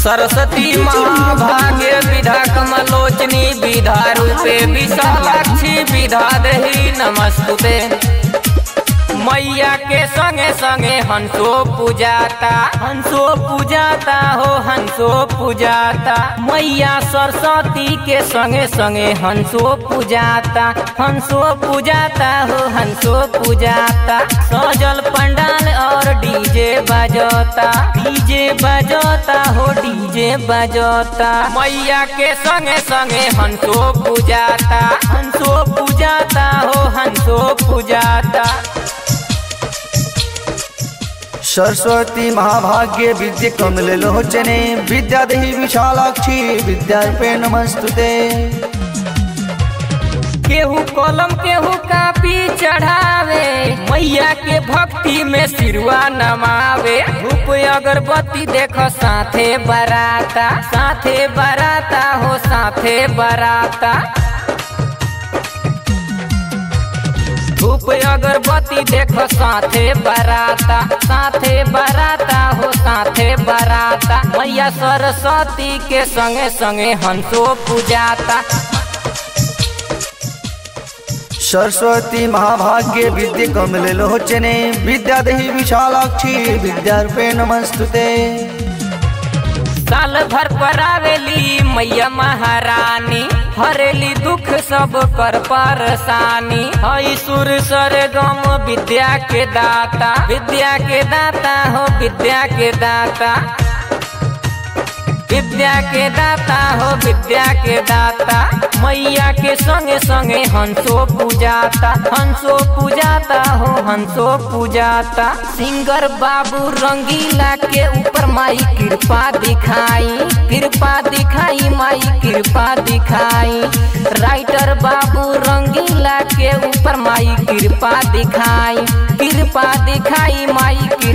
सरस्वती महाभाग्य विधा कमलोचनी विधा रूपे विशालाक्षी विधा दही नमस्तुते मैया के संगे संगे हंसो पूजाता हंसो पूजाता हो हंसो पूजाता मैया सरस्वती के संगे संगे हंसो पूजाता हंसो पूजाता हो हंसो पूजाता सजल पंडाल और डीजे बजता डीजे बजता हो डीजे बजता मैया के संगे संगे हंसो पूजाता हंसो पूजाता हो हंसो पूजाता सरस्वती महाभाग्य विद्य कमल लोचने विद्यादेहि विशालाक्षी विद्यार्पे नमस्तुते केहू कलम केहू कापी चढ़ावे मैया के भक्ति में सिरवा नमावे धूप अगरबत्ती देख साथे बराता साथे बराता हो साथे बराता धूप अगरबत्ती देख साथे बराता साथे बराता हो साथे बराता मैया सरस्वती के संगे संगे हंसो पूजाता सरस्वती महाभाग्य विद्य कमल लोचने विद्यादेहि विशालाक्षी विद्यार्पे नमस्तुते साल भर पर आवेली मैया महारानी हरेली दुख सब कर परेशानी हई सुर सर गम विद्या के दाता विद्या के दाता हो विद्या के दाता विद्या के दाता हो विद्या के दाता मैया के संगे संगे हंसो पूजाता हंसो पूजाता हो हंसो पूजाता सिंगर बाबू रंगीला के ऊपर माई कृपा दिखाई कृपा दिखाई माई कृपा दिखाई राइटर बाबू रंगीला के ऊपर माई कृपा दिखाई कृपा दिखाई माई कृपा